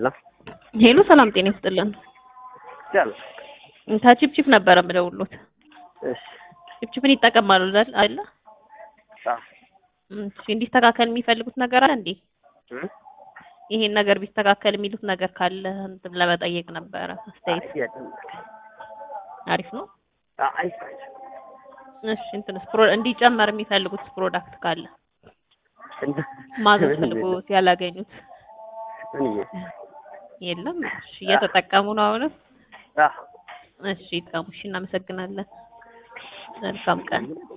ሄሎ ሄሎ ሰላም ጤና ይስጥልን። ቻል ከቺፕቺፕ ነበረ የምደውሉት። እሺ ቺፕቺፕን ይጠቀማሉ አይደል? አይደለ? አዎ እሺ እንዲስተካከል የሚፈልጉት ነገር አለ እንዴ? እም ይሄን ነገር ቢስተካከል የሚሉት ነገር ካለ እንትን ለመጠየቅ ነበረ። አስተያየት የለም። አሪፍ ነው። አይ እሺ እንትንስ ፕሮ እንዲጨመር የሚፈልጉት ፕሮዳክት ካለ እንደ ማዘዝ ፈልጎት ያላገኙት ምን ይሄ የለም። እሺ እየተጠቀሙ ነው አሁንም? አዎ እሺ ይጥቀሙ። እሺ እናመሰግናለን። መልካም ቀን